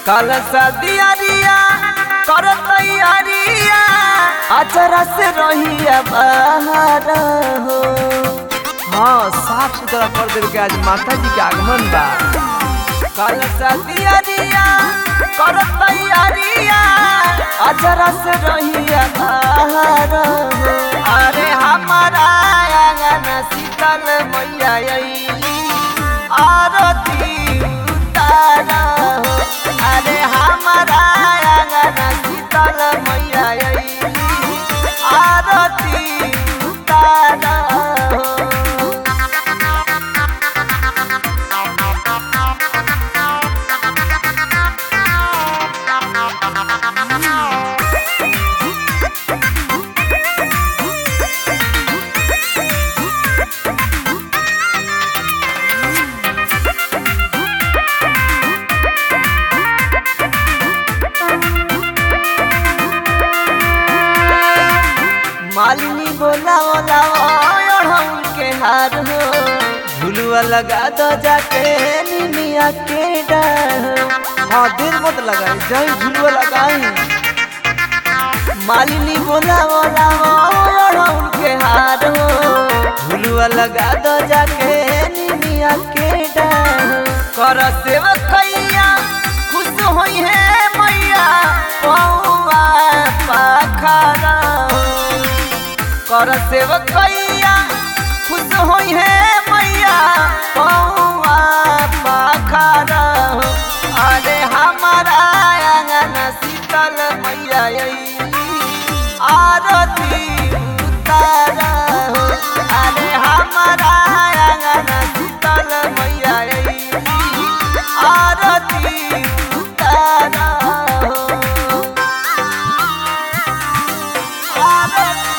कल सदियारिया कर तैयारिया अचरा से रहिया बाहर हो हाँ साफ सुथरा कर देवे के आज माता जी के आगमन बा कल सदियारिया कर तैयारिया अचरा से रहिया बाहर हो अरे हमारा आंगन शीतल मैया अइली आरती उतारा हो अरे हमारा आंगन शीतल मैया अइली आरती उतारा हो मालिनी बोला बोला ओढ़ौल के हार हो झुलुआ लगा दो जाके निमिया के डर हाँ देर मत लगाई जाई झुलुआ लगाई मालिनी बोला बोला ओढ़ौल के हार हो झुलुआ लगा दो जाके निमिया के डर कर सेवकैया खुश होई है मैया पौआ पाखरा कर सेवकैया खुश होई है मैया पौआ पाखरा अरे हमारा आंगन शीतल मैया अइली आरती उतारा हो अरे हमारा आंगन शीतल मैया अइली आरती उतारा हो आरती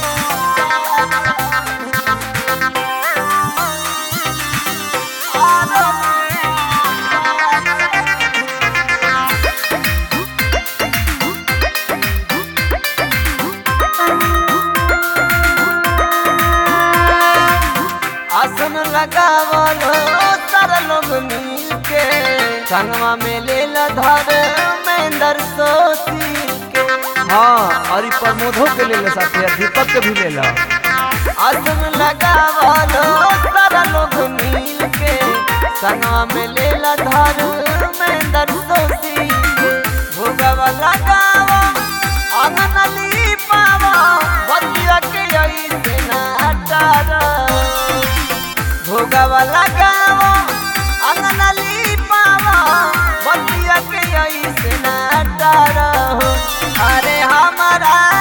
आसन लगावलो सारा लोग मिल के संगवा में ले धर मेंदर सोती के हाँ और ई प्रमोदो के ले साथी दीपक के भी ले ला आसन लगावलो सारा लोग मिल के संगवा में ले धर मेंदर सोती के भोगवा लगावा अंगन लीपावा बतिया के ऐसे ना हटारा भोगवा लगावा अंगन लीपावा बतिया के ऐसे ना डरो अरे हमारा